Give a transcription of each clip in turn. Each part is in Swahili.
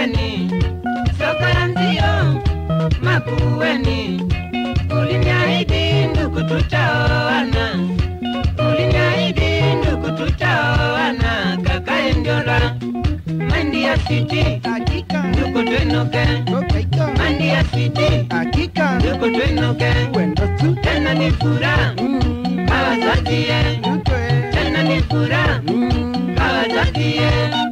Makueni, soko ya Nzio, Makueni. Uliniahidi ndugu, tutaoana. Uliniahidi ndugu, tutaoana. Kakae Ndiola, Mandi ya City, Hakika. ndugu twenuke. Hakika. Mandi ya City, Hakika. ndugu twenuke. Wendo tu. Tena ni furaha Mm. hawazazie, Tutwe. tena ni furaha Mm. hawazazie.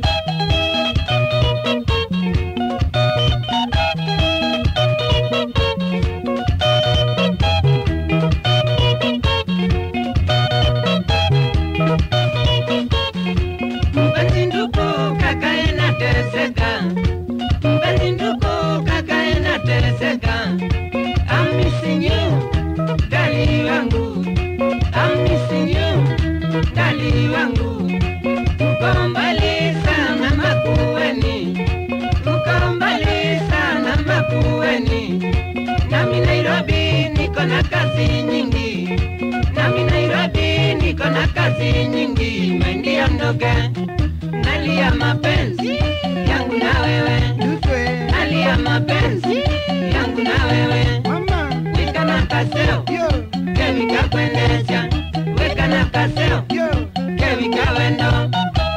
Mpenzi ndugu, kakae nateseka. Mpenzi ndugu, kakae nateseka. I'm missing you, dali wangu. I'm missing you, dali wangu. Uko mbali sana Makueni, uko mbali sana Makueni. Nami Nairobi niko na kazi nyingi, nami Nairobi niko na kazi nyingi. Maindi ondoke, nalia mapenzi yangu na wewe, Tutwe. nalia mapenzi yangu na wewe. Mama. Weka na kaseo, Yo. kevi kakwendesha, weka na kaseo, Yo. kevi kawendo.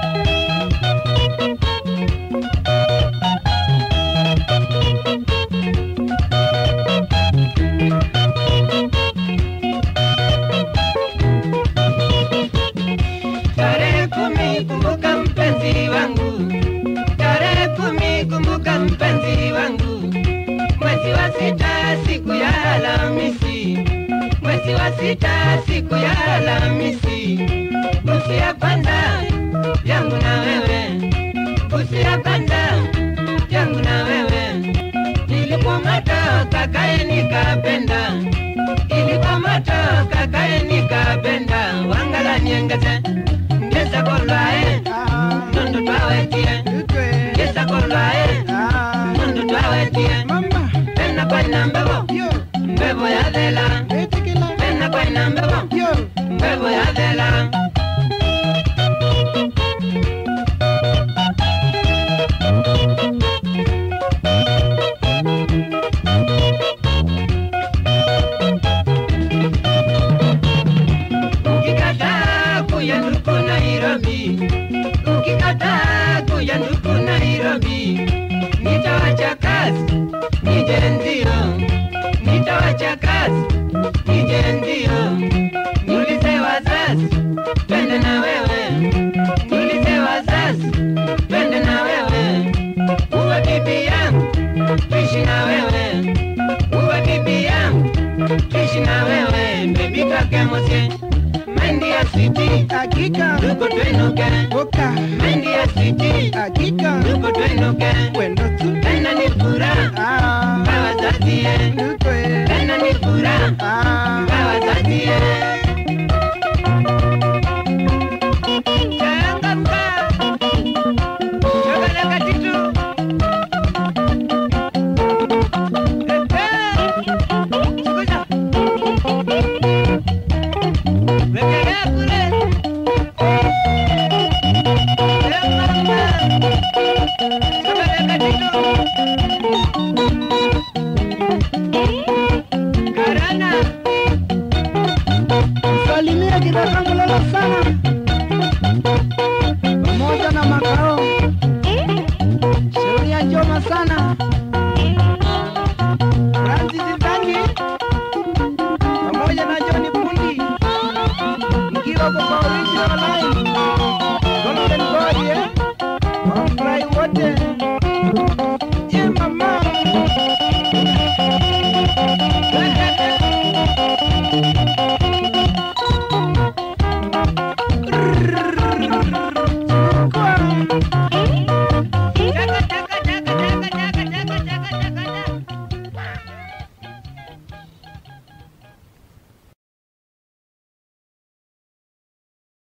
Tarehe kumi kumbuka mpenzi wangu, tarehe kumi kumbuka mpenzi wangu, mwezi wa sita siku ya Alhamisi, mwezi wa sita siku ya Alhamisi, busu ya kwanza yangu na wewe, busu ya kwanza yangu na wewe, ilikuwa moto kakae nikapenda, ilikuwa moto kakae nikapenda, wangala niengeze ngeza kolwae Ah. nondo twawetie Tutwe. ngeza kolwae Ah. nondo twawetie Mama. pena kwaina mbebo Yo. mbebo ya thela Etikila. pena kwaina mbebo Yo. mbebo ya thela ukikataa kuya nduku Nairobi, ukikataa kuya nduku Nairobi, nitawacha kazi nije ndio, nitawacha kazi nije ndio, niulize wazazi twende na wewe, niulize wazazi twende na wewe, uwe bibi yangu tuishi na wewe, uwe bibi yangu tuishi na wewe, baby kakemosie Mendi ya city, Hakika. ndugu twenuke. Boka. Mendi ya city, Hakika. ndugu twenuke. Wendo tu. Tena ni furaha Ah. hawazazie, Tutwe. tena ni furaha Ah. hawazazie. Changamka, chokoleka kitu. Ehe, sikuza. Wekelea kule. Eh, mama. Chokoleka kitu. Karana. Salimia kidaka mlolo sana. Pamoja na makao. Sheria njoma sana. Francis Nzangi. Pamoja na Johnny Pundi. Mkiwa kwa original line. Golden Boy eh. Wafurahi wote.